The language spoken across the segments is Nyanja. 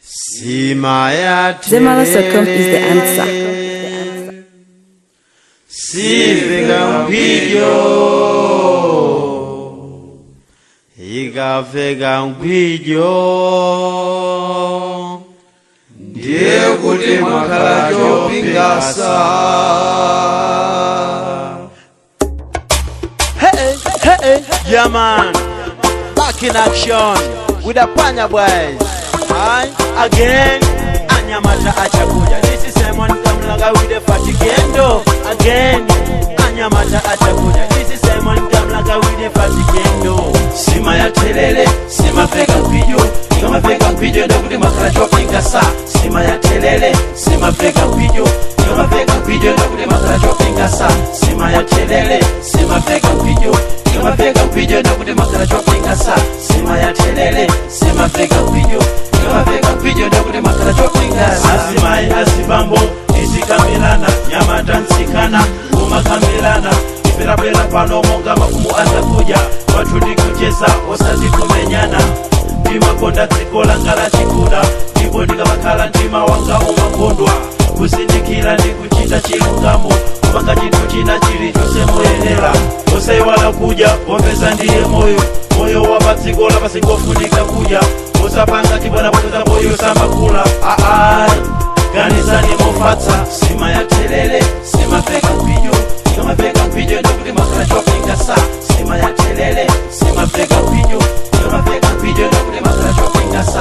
Sima ya Zemalas.com is the answer. Sivika mkwijo ikafika mkwijo ndiye kuti mwakhala chopingasa Hey, hey, yeah man. Back in action with the Panya boys. Aye, again. Anyamata achakuja. This is Simon Kamlaga with the Fatigendo. Again. Anyamata achakuja. This is Simon Kamlaga with the Fatigendo. sima ya telele sima pega mpijo kama pega mpijo enda kuti makhala chopinga sa sima ya telele sima pega mpijo kama pega mpijo enda kuti makhala chopinga sa sima ya telele sima pega mpijo kama pega mpijo enda kuti makhala chopinga sa sima ya telele sima pega mpijo kama pega mpijo enda kuti makhala chopinga sa Asimai asibambo isikamilana nyamata nsikana kumakamilana ipelapela pano monga mafumu azakuja watu ndikucheza osati kumenyana ndimakonda dziko langa la chikula ndipo ndikamakhala mtima wanga umakondwa kuzindikira ndi kuchita chilungamo kupanga chinthu china chilichonse moyenera osaiwala kudya popeza ndiye moyo moyo wa padziko lapasi ngofunika kudya usapanga chibwanabweza moyo samakula aai ganizani mofatsa sima ya telele sima pega mpijo kama pega mpijo enda kuti makhala chopinga sa sima ya telele sima pega mpijo kama pega mpijo enda kuti makhala chopinga sa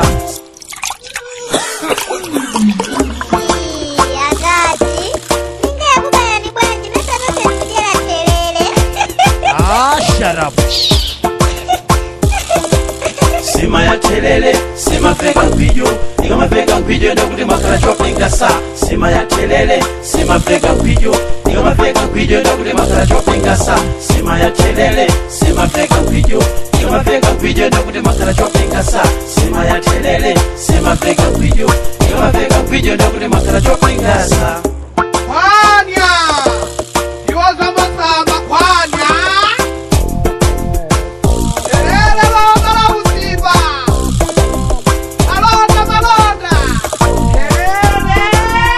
yakati ndingekubaya ni bwanji nesanosekujera telele ah, shut up. sima ya telele sima pega mpijo kama pega mpijo enda kuti makhala chopinga sa sima ya telele sima pega mpijo kama pega mpijo enda kuti makhala chopinga sa sima ya telele sima pega mpijo kama pega mpijo enda kuti makhala chopinga sa sima ya telele sima pega mpijo kama pega mpijo enda kuti makhala chopinga sa kwanya iwoza masamba kwanya telele londa la uziba malonda malonda telele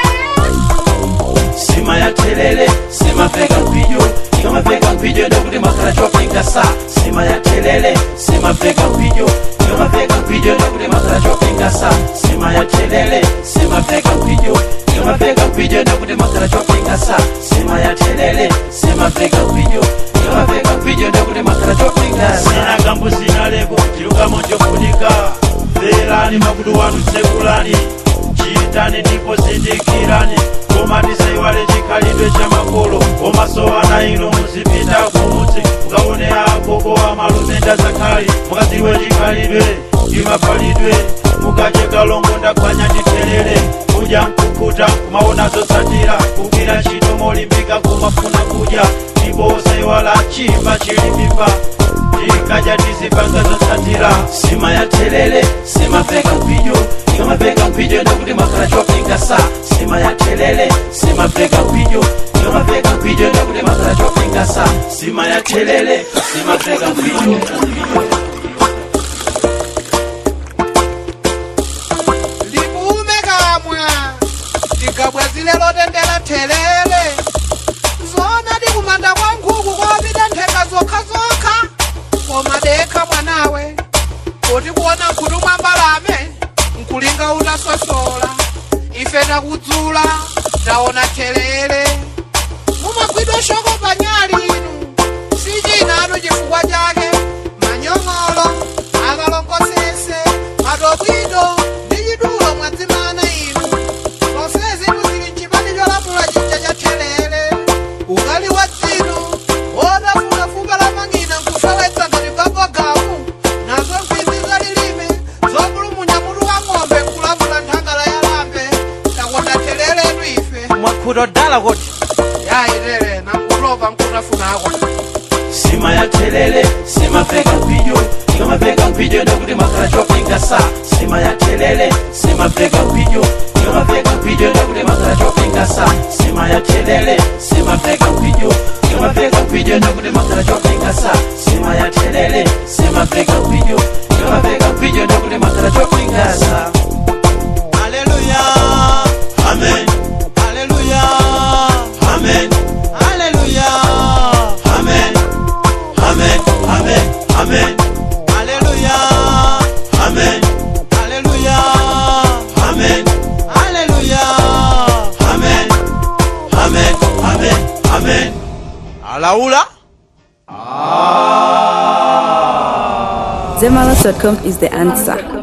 sima ya telele sima pega mpijo kama pega mpijo enda kuti makhala chopinga sa sima ya telele sima pega mpijo kama pega mpijo enda kuti makhala chopinga sa sima ya telele sima pega mpijo kama pega mpijo enda kuti makhala chopinga sa sima ya telele sima pega mpijo kama pega mpijo enda kuti makhala chopinga sa sina gambo sina leko chilungamo chofunika verani makutu wanu sekulani chitani ndipo zindikirani koma tisaiwale chikhalidwe cha makolo komasowana ino muzipita kumudzi mukaone agogo wa malume ndazakhali mukadziwe chikhalidwe ndimapalidwe mukacheka longo ndakhwanya nditelele kudya mkukuta kumaona zotsatira kugwira ntchito molimbika kumafuna kudya ndipo osaiwala chimba chili mimba tikadya tizipanga zotsatira sima ya telele sima pega mpijo kama pega mpijo enda kuti makhala chopinga sa sima ya telele sima pega mpijo kama pega mpijo enda kuti makhala chopinga sa sima ya telele sima pega mpijo libume kamwa tigabwazile lotendera telele zona dikumanda kwa nkhuku kopita ntheka zokhazokha koma dekha mwanawe kuti kuona nkhutu mwa mbalame nkulinga utasosola ife takudzula taona telele mumagwidwa shoko panyali inu sichinanu chifukwa chake manyong'olo akalongosese matobwido ndi chidulo mwadzimana inu zonse zinu zili mchipani cholamula chija cha telele ukali wa dzinu wodafunafuka la mang'ina nkufewetsa ngati babogamu nazo mkwizi zalilime zopulumunya mutu wa ng'ombe nkulavula nthangala ya lambe takonda teleletu ife mwakhuto dala kuti yayitere nakulopa nkutafunako sima ya telele sima pega mpijo kama pega mpijo enda kuti makhala chopinga sa sima ya telele sima pega mpijo kama pega mpijo enda kuti makhala chopinga sa sima ya telele sima pega mpijo kama pega mpijo enda kuti makhala chopinga sa sima ya telele sima pega mpijo kama pega mpijo enda kuti makhala chopinga sa alaula Zemalas.com is the answer.